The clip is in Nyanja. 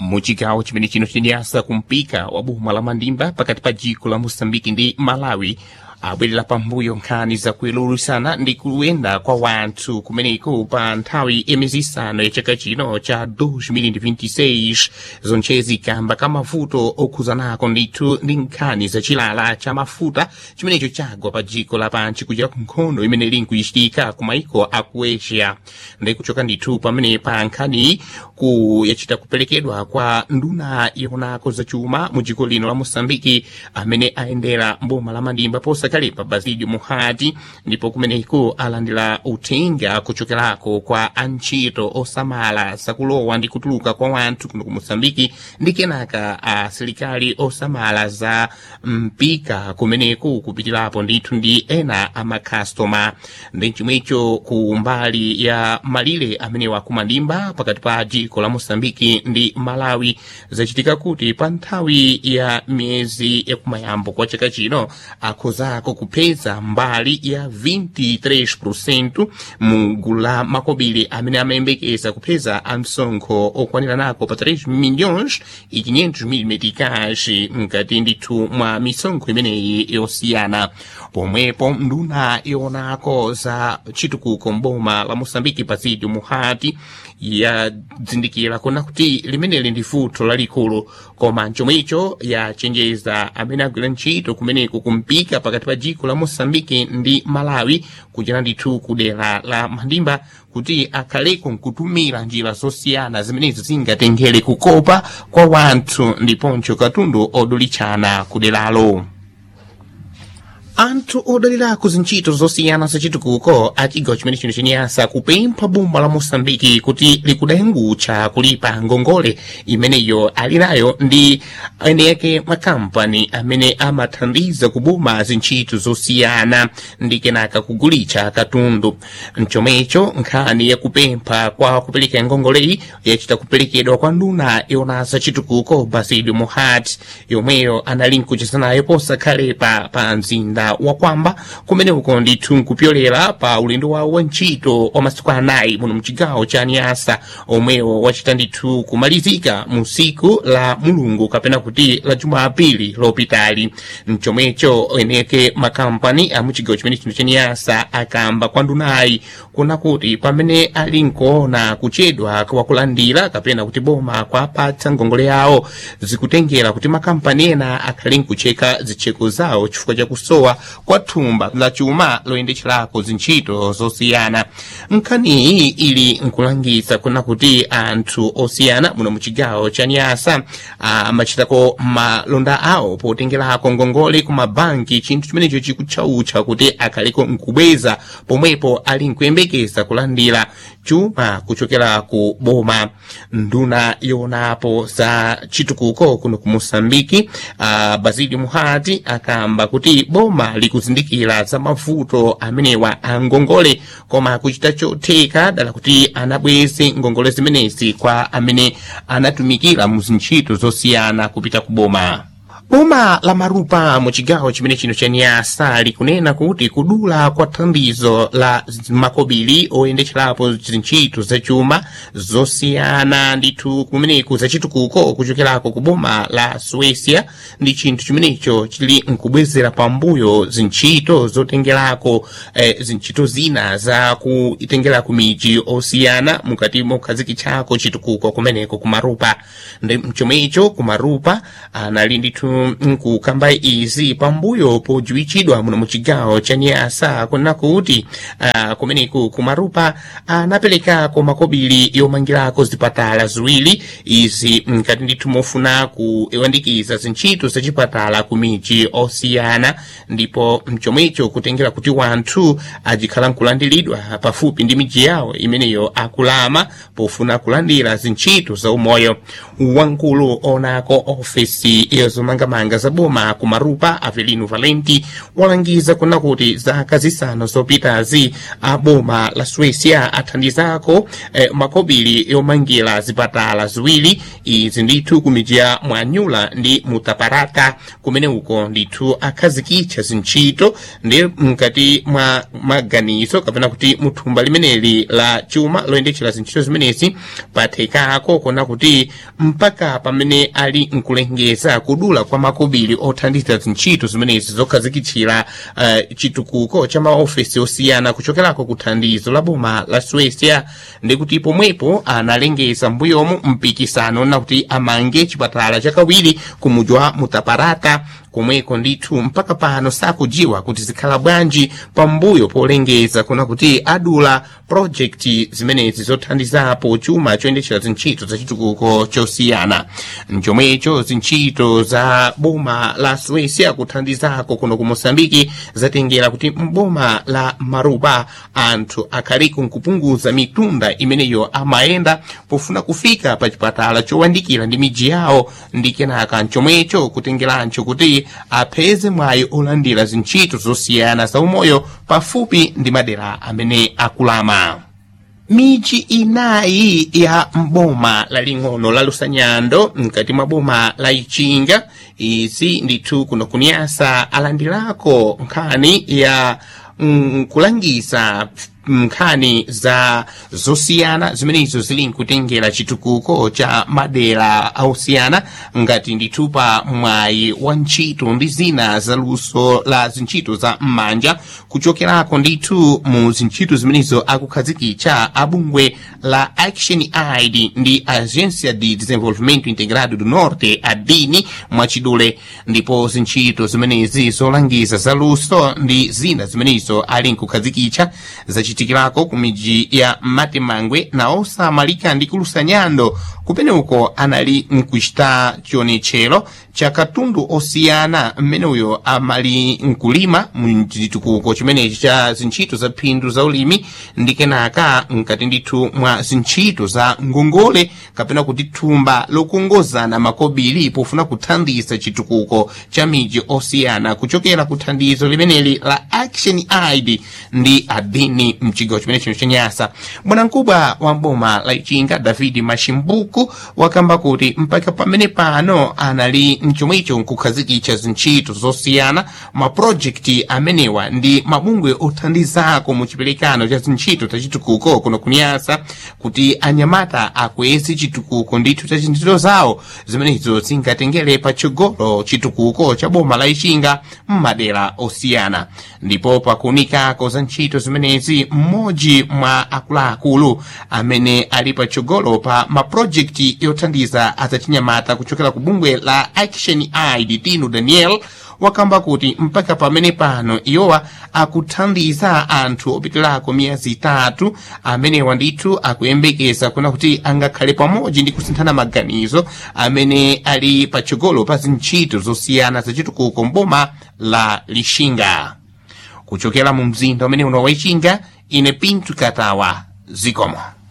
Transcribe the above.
muchigawo chimene chino chinyasa kumpika wa boma la mandimba pakati pa dziko la moçambike ndi malawi abwerera pambuyo nkhani zakuyelulusana ndi kuyenda kwa wanthu kumeneko pa nthawi imezi isanu ya chaka chino cha 2026 zonchezi kamba ka mavuto okhuzanako ndithu ndi nkhani zachilala cha mafuta chimenecho chagwa pa dziko lapanchi kuchera ku nkhondo imene ili nkuyichitika ku maiko aku asia ndi kuchoka ndithu pamene pa nkhani ku yachita kuperekedwa kwa nduna yonako zachuma mu dziko lino la moçambike amene ayendera mboma la mandimba posakalepa basilio muhati ndipo kumeneko alandira uthenga kuchokerako kwa antchito osamala zakulowa ndi kutuluka kwa wanthu kuno ku moçambike ndi kenaka asilikali osamala za mpika kumeneko kupitirapo ndithu ndi ena amakhastoma ndi chomwecho ku mbali ya malire amene wakumandimba pakati pa dziko la moçambike ndi malawi zachitika kuti pa nthawi ya miyezi yakumayambo kwa chaka chino akhozako kupeza mbali ya 23% mu gulu la makobiri amene amayembekeza kupeza amsonkho okwanira nako pa 3 milhões e 500 mil meticais mkati ndithu mwa misonkho imeneyi yosiyana pomwepo nduna yonako za chitukuko mboma la moçambike pasidio muhati yadzindikira kuna kuti limeneli ndi vuto lalikulu koma chomwecho yachenjeza amene agwira ntchito kumeneko kumpika pakati pa dziko la moçambike ndi malawi kuchera ndithu ku dera la mandimba kuti akhaleko nkutumira njira zosiyana zimenezi zingatengere kukopa kwa wanthu ndiponso katundu odulichana ku deralo anthu odalirako zintchito zosiyana zachitukuko a chigawo chimene chino chenyasa kupempha boma la moçambike kuti likudayangutcha kulipa ngongole imeneyo ali nayo ndi ene yake makampani amene amathandiza kuboma zintchito zosiyana ndi kenaka kugulitcha katundu mchomwecho nkhani yakupempha kwa kupereka ngongoleyi yachita kuperekedwa kwa nduna yona zachitukuko basilio muhati yomweyo anali nkuchezanayo posakhalepa pa mzinda wakwamba kumene uko ndithu nkupyolera pa ulendo wawo wa ntchito wa masiku anayi muno mchigawo cha nyasa omwewo wachita ndithu kumalizika mu siku la mulungu kapena kuti la jumapili lopitali mchomwecho eneke makampani a muchigawo chimene chino cha nyasa akamba kwa ndunayi kuna kuti pamene ali nkuona kuchedwa kwakulandira kapena kuti boma kwapatsa ngongole yawo zikutengera kuti makampani ena akhale nkucheka zitcheko zawo chifukwa chakusowa kwa thumba la chuma loyendetcherako zintchito zosiyana nkhaniyi ili nkulangiza kuna kuti anthu osiyana muno muchigawo cha nyasa amachitako malonda awo potengerako ngongole ku mabanki chinthu chimenecho chikutchautcha kuti akhaleko nkubweza pomwepo ali nkuyembekeza kulandira chuma kuchokera ku boma nduna yonapo za chitukuko kuno ku moçambike uh, basilio muhati akamba kuti boma likuzindikira za mavuto amenewa a ngongole koma kuchita chotheka dala kuti anabweze ngongole zimenezi kwa amene anatumikira mu zintchito zosiyana kupita ku boma boma la marupa mu chigawo chimene chino cha nyasa likunena kuti kudula kwa thandizo la makobiri oyendetcherapo zintchito zachuma zosiyana ndithu kumeneku zachitukuko kuchokerako ku boma la suecia ndi chinthu chimenecho chili nkubwezera pambuyo zintchito zotengerako eh, zintchito zina za kutengera ku miji osiyana mukati mokhazikitchako chitukuko kumeneko ku marupa ndi mchomwecho ku marupa anali ndithu nkukamba izi pambuyo podziwitchidwa muno muchigawo cha nyasa kunena kuti uh, kumeneku kumarupa anaperekako makobiri yomangirako zipatala ziwiri izi mkati ndithu mofuna kuyandikiza zintchito zachipatala ku miji osiyana ndipo mchomwecho kutengera kuti wanthu ajikhala nkulandiridwa pafupi ndi miji yawo imeneyo akulama pofuna kulandira zintchito za umoyo wamkulu onako ofesi yozomanga zomangamanga za boma ku marupa avelino valenti walangiza kuna kuti zaka zisanu zopitazi a boma la suécia athandizako eh, makobiri yomangira zipatala ziwiri izi ndithu kumidzi ya mwanyula ndi mutaparata kumene uko ndithu akhazikitsa zintchito ndi mkati mwa maganizo kapena kuti muthumba limeneli la chuma loyendetsera zintchito zimenezi pathekako kona kuti mpaka pamene ali nkulengeza kudula kwa makobiri othandiza zintchito zimenezi zokhazikitsira uh, chitukuko cha maofesi osiyana kuchokerako ku thandizo la boma la suécia ndi kuti pomwepo analengeza mbuyomu mpikisano nakuti amange chipatala chakawiri ku mudzi wa mutaparata komweko ndithu mpaka pano sakudziwa kuti zikhala bwanji pambuyo polengeza kuna kuti adula projekti zimenezi zothandizapo chuma choyendetsera zintchito za chitukuko chosiyana mchomwecho zintchito za boma la suécia kuthandizako kuno ku moçambike zatengera kuti mboma la marupa anthu akhaliku nkupunguza mitunda imeneyo amayenda pofuna kufika pa chipatala chowandikira ndi midzi yawo ndi kenaka mchomwecho kutengerancho kuti apeze mwayi olandira zintchito zosiyana za umoyo pafupi ndi madera amene akulama midzi inayi ya mboma laling'ono la lusanyando mkati mwa boma la ichinga izi ndithu kuno kunyasa alandirako nkhani ya mm, kulangisa nkhani za zosiyana zimenezo zili nkutengera chitukuko cha madera osiyana ngati ndithu pa mwayi wa ntchito ndi zina za luso la zintchito za m'manja kuchokerako ndithu mu zintchito zimenezo akukhazikitsa abungwe la action aid ndi agência de desenvolvimento integrado do norte adini mwachidule ndipo zintchito zimenezi zolangiza za luso ndi zina zimenezo ali nkukhazikitsa zachitikirako ku midzi ya matemangwe na osamalika ndi kulusanyando kupene uko anali nkuchita chionetchero cha katundu osiyana mmene uyo amali nkulima mchitukuko chimenechi cha zintchito za phindu za ulimi ndi kenaka mkati ndithu mwa zintchito za ngongole kapena kuti thumba lokongozana makobiri pofuna kuthandiza chitukuko cha midzi osiyana kuchokera ku thandizo limeneli la action aid ndi adini mchigawo chimenecho chanyasa bwanamkubwa wa mboma la ichinga david mashimbuku wakamba kuti mpaka pamene pano anali mchomwecho nkukhazikitsa zintchito zosiyana mapurojekiti amenewa ndi mabungwe othandizako mu chiperekano cha zintchito za chitukuko kuno kunyasa kuti anyamata akweze chitukuko ndithu cha zintchito zawo zimenezo zingatengere patsogolo chitukuko cha boma la ichinga m'madera osiyana ndipo pakuunikako za ntchito zimenezi mmodzi mwa akuluakulu amene ali patsogolo pa mapurojekiti yothandiza azachinyamata kuchokera ku bungwe la action aid tino daniel wakamba kuti mpaka pamene pano iwowa akuthandiza anthu opitirako miyezi itatu amenewa ndithu akuyembekeza kuna kuti angakhale pamodzi ndi kusinthana maganizo amene ali patsogolo pa zintchito zosiyana zachitukuko mboma la lixinga kuchokera mu mzinda umene uno wa ichinga ine pintu katawa zikomo